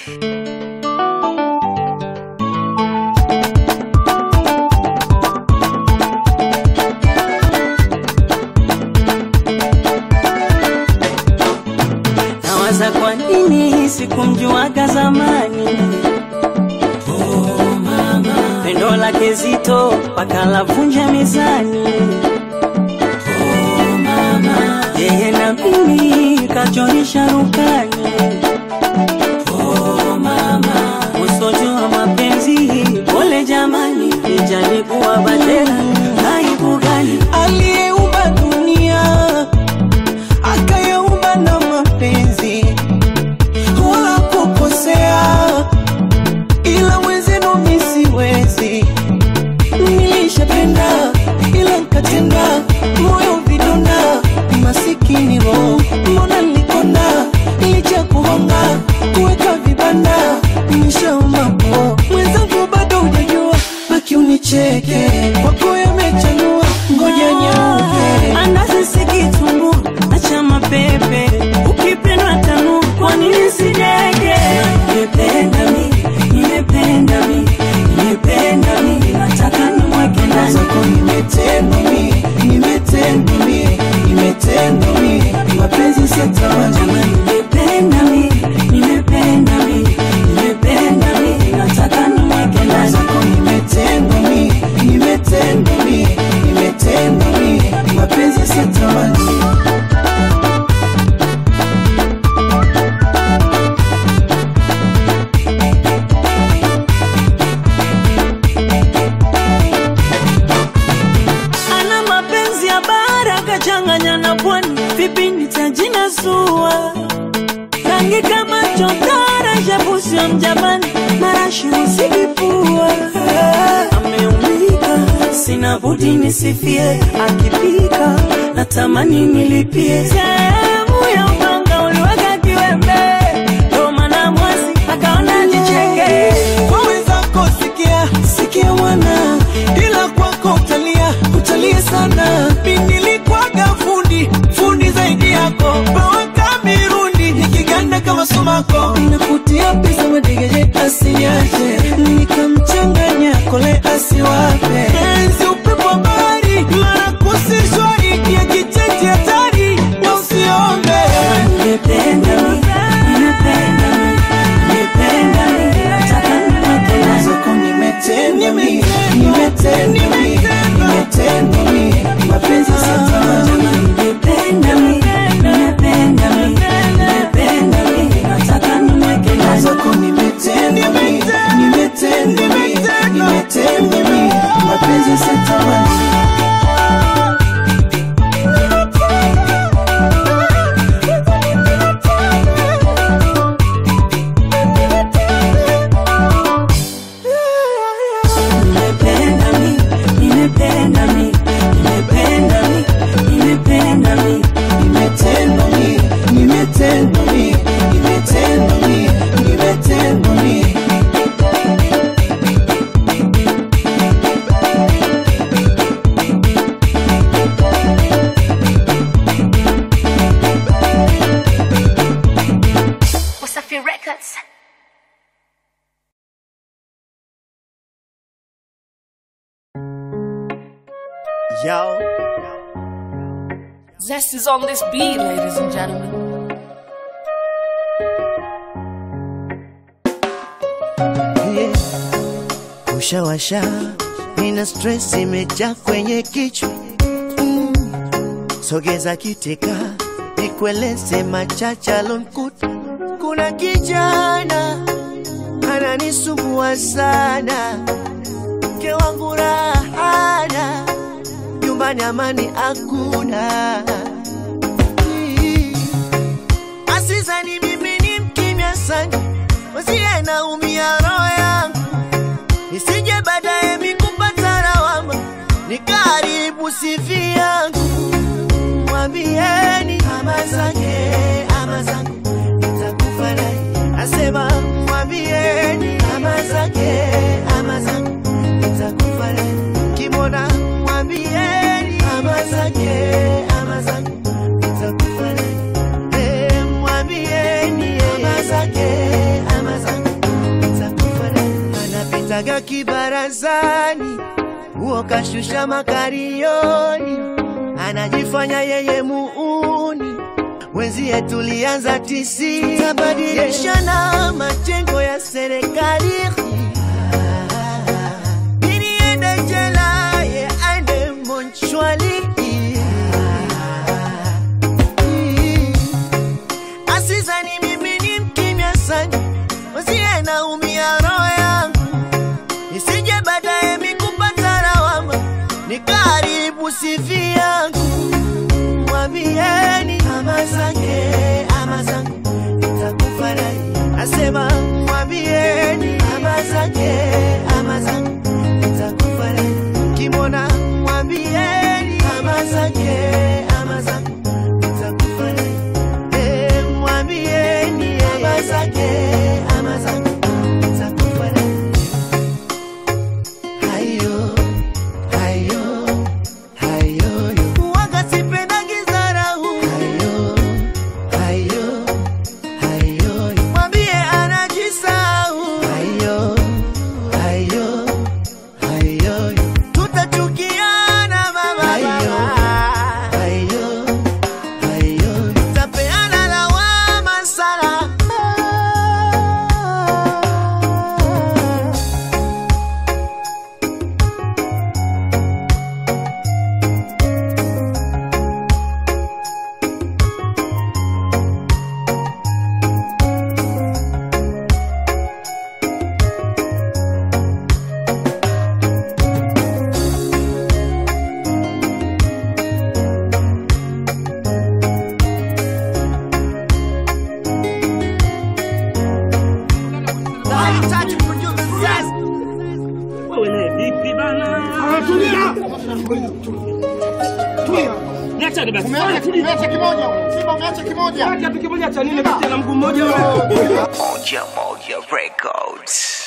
Nawaza kwa nini sikumjuaga zamani. Oh, mama. Pendo lake zito mpaka lavunja mezani. Oh, mama. Yeye na mimi kachorisha rukani. Oh, mama. Usojua mapenzi pole jamani, ijalikuwa badera aibu gani? aliyeumba dunia akayaumba na mapenzi wala kukosea, ila mwenzenu mi siwezi. Nilishapenda ila nkatenda, moyo vidonda, masikini roho, mbona nilikona licha kuhonga kuweka vibanda, nishauma po mwenzangu, bado hujajua, baki unicheke kwako yamechanua, ngoja nyauke Andazi si kitunguu, acha mapepe, ukipendwa tanu, kwa nini sijege? Nimependa mi, nimependa mi, nimependa mi, nataka nimweke ndani. zako nimetendwa mi, nimetendwa mi, nimetendwa mi, mapenzi sitamani Jamani, nimependa mi, nimependa mi, nimependa mi, nataka nimweke ndani. zako nimetendwa mi, nimetendwa mi, nimetendwa mi, mapenzi sitamani Ana mapenzi ya bara kachanganya na pwani, vipi nitajinasua? Rangi kama chotara, shabusio mjapani, marashi usikipua. Ameumika, sina budi nisifie, akipika natamani nilipie. Sehemu ya upanga uliweka kiwembe, ndo maana mwasi akaona nicheke. kwa wenzako sikia sikia mwana ila kwako utalia utalia sana mi nilikwaga fundi fundi zaidi yako bawaka mirundi nikiganda kama sumako nakutia pesa madegeje asiniache nikamchanganya kole asiwape enzi upepo wa bahari mara kusishwari ya kicheche hatari na usiombe Nimependa mi, nimependa mi, nimependa mi, nataka nimweke ndani. zako nimetendwa mi, nimetendwa mi, nimetendwa mi, mapenzi sitamani Nimependa mi, nimependa mi, nimependa mi, nataka nimweke ndani. zako nimetendwa mi, nimetendwa mi, nimetendwa mi, mapenzi sitamani Nimependa mi, nimependa mi, nimependa mi, nimependa mi. nimetendwa mi, nimetendwa mi, nimetendwa mi, nimetendwa mi. Wasafi Records. Yo, Zest is on this beat, ladies and gentlemen. yeah. Ushawasha, nina stress imejaa kwenye kichwa mm. Sogeza kiteka, nikueleze machache alonkuta. Kuna kijana ananisumbua sana, mke wangu rahana, nyumbani amani hakuna. Mm. Asizani mimi ni mkimya sana, usiye naumia roho yangu, nisije baadaye mikupata lawama, nikaribu sifi yangu. Mwambieni ama zake ama zangu, nitakufa naye. Nasema mwambieni ama zake ama zangu, nitakufa naye. Kimona mwambieni ama zake ama zangu, nitakufa naye. Eh, mwambieni ama zake ama zangu kajaga kibarazani, huo kashusha makarioni, anajifanya yeye muuni wenzie tulianza tisi, tutabadilishana majengo ya serikali Mimi niende jela, ye aende monchwali asizani mimi ni mkimya sana, wasiye naumia roho yangu, nisije baadaye mikupata lawama, nikaribu sifi yangu mwambieni ama zake ama zangu nitakufurahi nasema mwambieni ama zake ama zangu nitakufurahi kimona mwambieni ama zake ama zangu nitakufurahi Eh, mwambieni ama zake ama zangu nitakufurahi hayo hayo hayo waga sipendagi dharau hayo hayo hayo mwambie anajisau hayo hayo hayo tutachukiana mama hayo hayo hayo tapeana lawama sana Wewe naye vipi bana? Tulia. Tulia. Niachane basi. Umeacha umeacha kimoja. Simba umeacha kimoja. Kitu kimoja cha nini kati na mguu mmoja wewe? Moja Moja Records.